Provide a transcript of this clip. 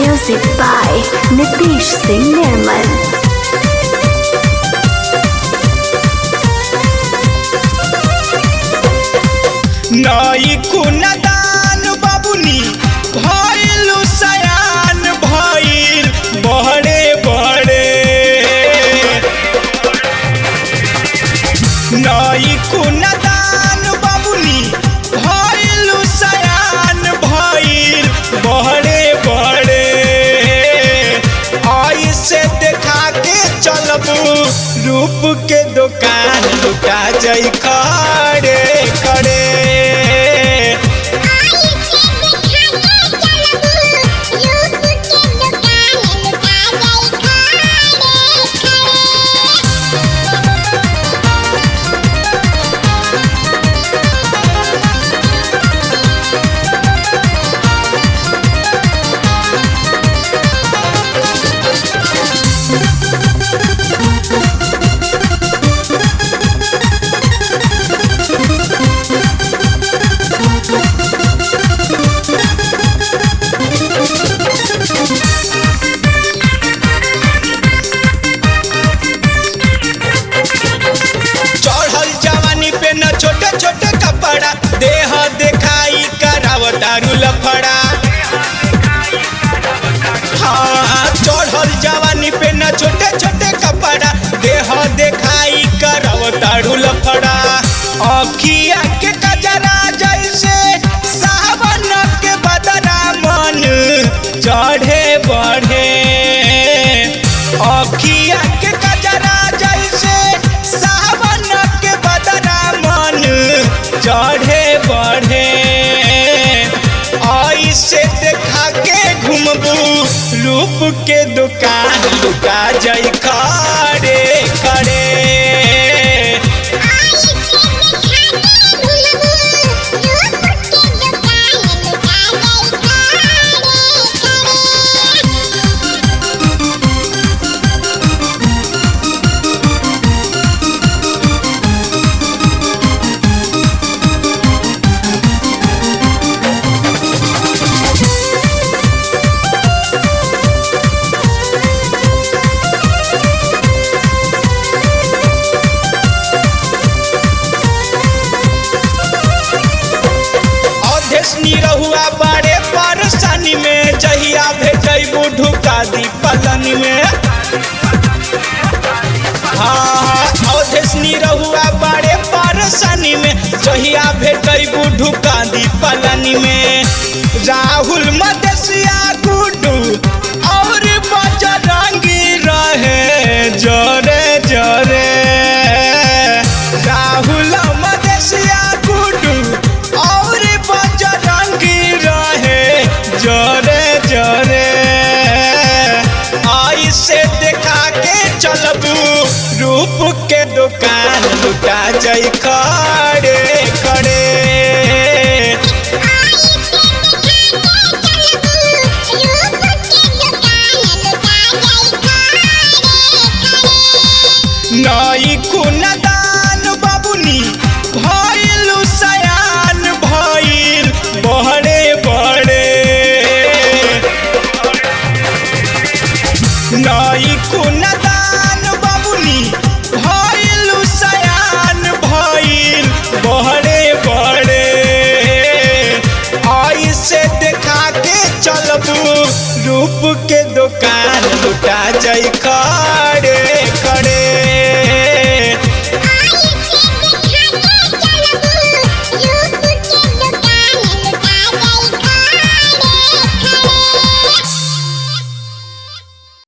Music by Nitish Singh Nirmal. नई कुनदान बाबुनी भइलु सयान भइल बड़े बड़े नई कुनदान बाबुनी भइलु सयान भइल बड़े बड़े ऐसे देखा के चलबू रूप के दुकान लुटा जाई खड़े खड़े चढ़ल जवानी पे न छोटे छोटे कपड़ा देह देखाई कराव दारू लफड़ा हाँ चढ़ल जवानी पे न छोटे छोटे कपड़ा देह देखाई कराव दारू लफड़ा अखिया के कजरा जैसे सावन के बदरा मन चढ़े बढ़े अखिया के कजरा जैसे सावन के बदरा मन चढ़े बढ़े ऐसे देखा के घूमबू रूप के दुकान लुटा जाई खड़े खड़े अध्यक्षनी रहुआ बड़े परेशानी में जहिया भेजबू ढुका दी पलनी में हाँ अध्यक्षनी रहुआ बड़े परेशानी में जहिया भेजबू ढुका दी पलनी में राहुल मदेशिया गुड्डू और बजरंगी रहे जोरे जोरे राहुल मदेशिया गुड्डू और बजरंगी रहे जोरे जोरे ऐसे देखा के चलबू रूप के दुकान लुटा जाई खड़े खड़े नई कुनदान बाबुनी भइलु सयान भइल बड़े बड़े नई कुनदान बाबुनी भइलु सयान भइल बड़े बड़े ऐसे देखा के चलबू रूप के दुकान लुटा जाई खड़े